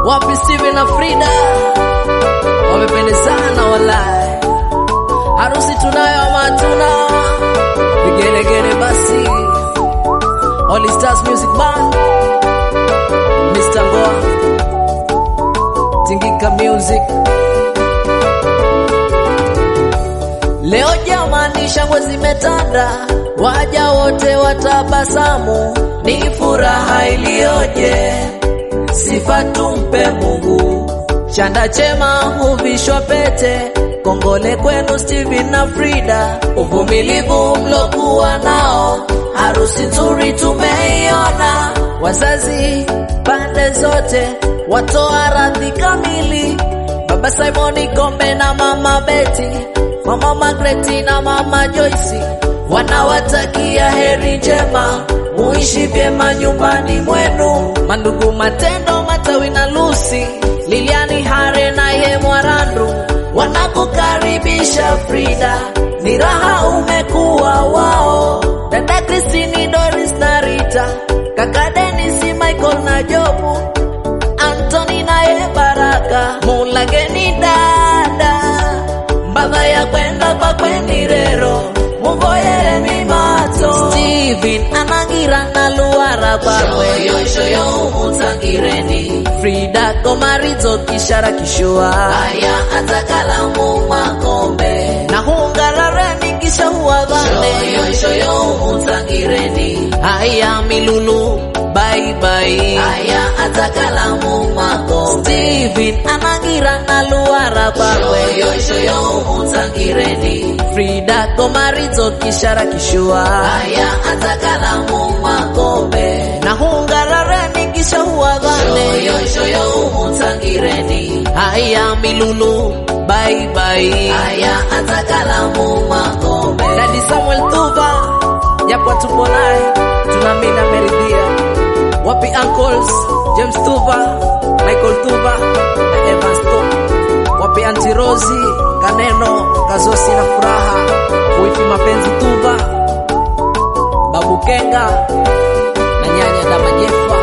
Wapi Steven na Frida wamependezana walai, harusi tunayo ama hatuna? Vigelegele basi, All Stars Music Band, Mr. Ngoa, Tingika Music. Leo jamani, shangwe zimetanda, waja wote watabasamu, ni furaha iliyoje, sifa tumpe Mungu. Chanda chema huvishwa pete, kongole kwenu Steven na Frida, uvumilivu mlokuwa nao, harusi nzuri tumeiona. Wazazi pande zote watoa radhi kamili, baba Simoni Kombe na mama Beti, mama Magreti na mama Joyce wanawatakia heri njema, muishi vyema nyumbani mwenu. Mandugu Matendo, Matawi na Lucy, Liliani Hare na ye Mwarandu wanakukaribisha Frida, ni raha umekuwa wao. Dada Kristini, Doris na Rita, kaka Denisi, Michael na Jobu, Anthony na ye Baraka, mulageni dada mbadha ya kwenda kwa kwendirero muvoyere mimato Steven anangira na luara kwakwe shoyo umutangireni Frida komarizo kishara kishua aya atakalamu makombe na hungarareni kisha huwadhane shoyo shoyo umutangireni haya milulu bye bye aya atakalamu makombe Steven anangira na luara kwakwe shoyo shoyo umutangireni Frida komarizo kishara kishua aya atakalamu makombe na hungarareni kisha huwadhane shoyo shoyo umutangireni haya milulu bye bye aya atakalamu makombe Dadi Samuel Tuva japo tupo naye tunaamini ameridhia. Wapi uncles James Tuva, Michael Tuva na Evans Tuva. Wapi Auntie Rosie, Kaneno, Kazosi na Furaha, Wifi Mapenzi Tuva, Babu Kenga na nyanya Damajefa.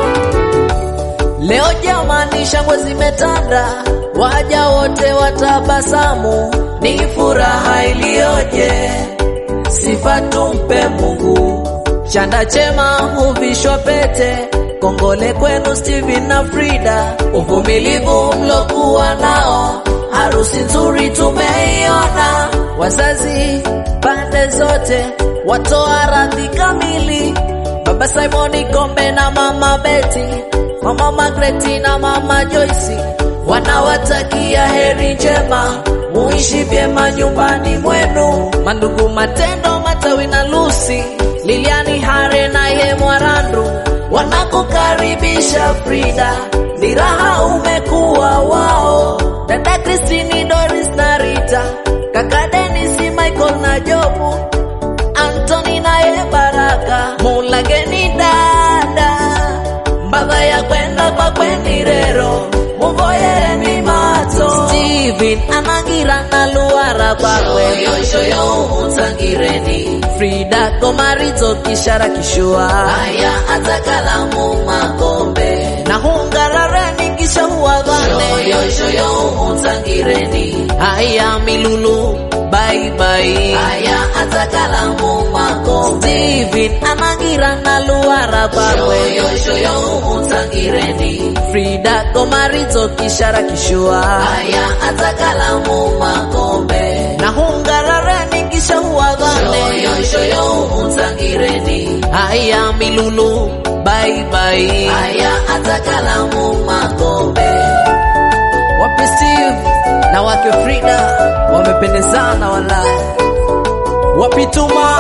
Leo jamani, shangwe zimetanda, waja wote watabasamu, ni furaha iliyoje, sifa tumpe Mungu. Chanda chema huvishwa pete, kongole kwenu Steven na Frida, uvumilivu mlokuwa nao, harusi nzuri tumeiona. Wazazi pande zote watoa radhi kamili, baba Simoni Kombe na mama Beti Mama Magreti na mama Joyce wanawatakia heri njema, muishi vyema nyumbani mwenu. Mandugu Matendo, Matawi na Lucy, Liliani Hare na ye Mwarandu wanakukaribisha Frida, ni raha umekuwa wao. Dada Kristini, Doris na Rita, kaka Denisi, Michael na Jobu, Anthony na ye Baraka, mulageni dada mbadha ya kwenda kwa kwendirero muvoyere mimato Steven anangira na luara kwakwe shoyo shoyo umutangireni Frida komarizo kishara kishua aya atakalamu makombe na hungarareni kisha huwadhane shoyo shoyo umutangireni haya milulu bye bye aya atakalamu makombe Steven anangira na luara kwakwe shoyo shoyo umutangireni Frida komarizo kishara kishua aya atakalamu makombe na hungarareni kisha huwadhane shoyo shoyo umutangireni haya milulu bye bye aya atakalamu makombe wapi Steve na wake Frida wamependezana wala wapi Tuma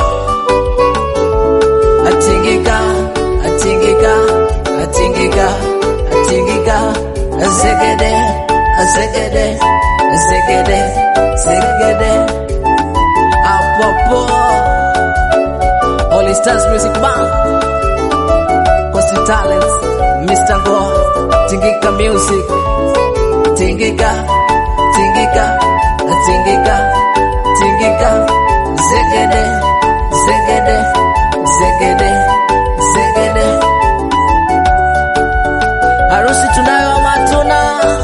atingika atingika atingika atingika azegede azegede azegede azegede apopo All Stars Music Band Coastal Talents Mr. Go Tingika Music Tingika Tingika Tingika Tingika Zegede Zegede Zegede Zegede Harusi tunayo ama hatuna,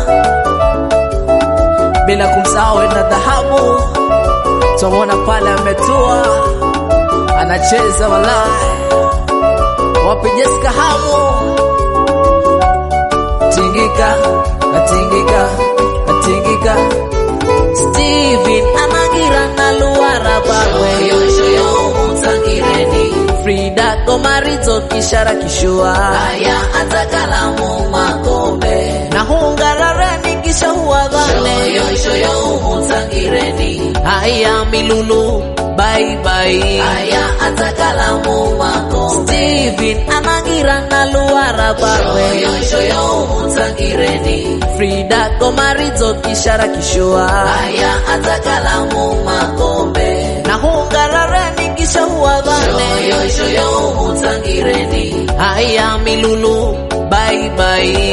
bila kumsahau na dhahabu. Tumwona pale ametua anacheza walai, wapi Jessica Hamu, tingika atingika atingika, Steven anagira na luara barwe shoyo umutangireni Frida Gomarizo kishara kishua aya atakalamu makombe na hungarareni kisha huagane shoyo shoyo umutangireni haya milulu bye bye aya atakalamu makombe Steven anagira na luara barwe shoyo shoyo umutangireni Frida Gomarizo kishara kishua aya atakalamu makombe na hungarareni kisha huagane shoyo shoyo umutangireni haya milulu bye bye